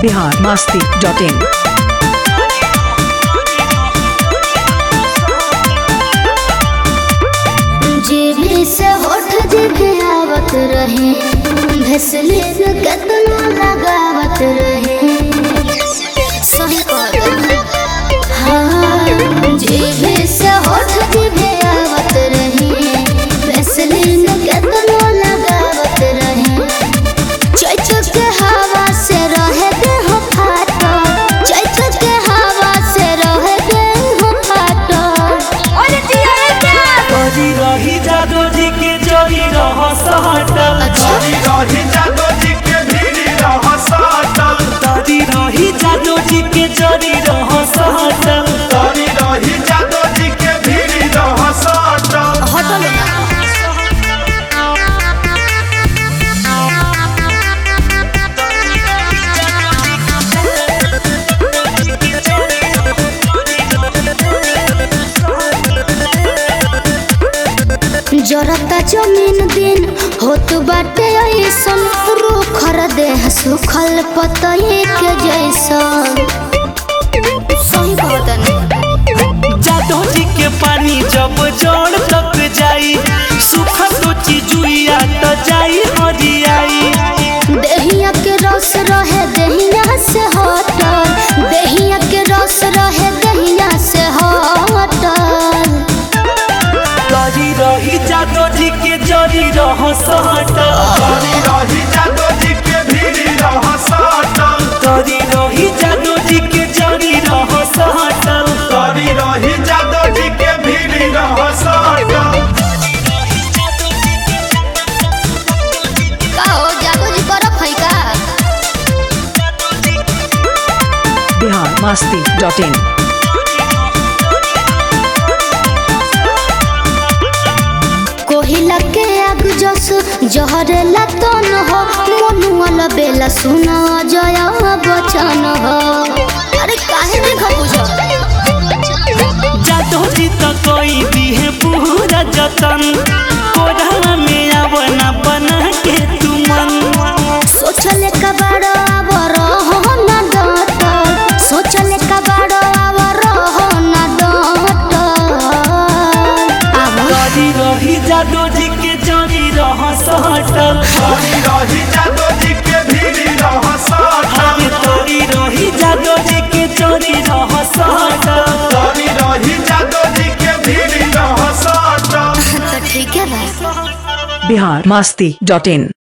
Bihar Masti dot in जीभी से होठ जीभी आवत रहे भेसलीन केतना लगावत रहे सही कहत हाँ जीभी से होठ जीभी आवत रहे भेसलीन केतना लगावत रहे चैचक के हवा से रहे देह फाटल चैचक के हवा से रहे देह फाटल और जिया क्या तोरी रही जादू जी के जोरी रह सहटल तोरी रही जादो जी के भीड़ी रह साटल तोरी रही जादू जी के जोरी रह सहटल तोरी रही जादो जी के भीड़ी रह साटल हटल ना जरता जमीन दिन होत बाटे ऐसन रूखर देह सुखल पतई के जैसन सही कहतनी जादू जी के पानी जब जोड़ तक जाई सुखा सोची जुइया तो जाई हरियाई देहिया के रस रहे देहिया से हटल देहिया के रस रहे देहिया से हटल तोरी रही जादू जी के जोरी रह सहटल तोरी रही जादो जी के भीड़ी रह साटल तोरी रही जादू जी के जोरी रह सहटल तोरी रही जादो जी के भीड़ी रह साटल का हो जागो जी बर्फ है का बिहार मस्ती डॉट इन कोहिला के आग जस जहरेला तन हो मनुअल बेला सुना जय बचन हो अरे काहे नहीं खबुझ जादू जी तो कोई भी है पूरा जतन कोढ़ा में आवना बना के तुमन सोचले कबाड़ आवर हो ना डटल सोचले कबाड़ आवर हो ना डटल आवर तोरी रही जादू जी के जोरी रह सहटल तोरी रही जादो जी के भीड़ी रह साटल आगे तोरी रही जादू जी के जोरी रह सहटल तोरी रही जादो जी के भीड़ी रह साटल तो ठीक है भाई बिहार मस्ती डॉट इन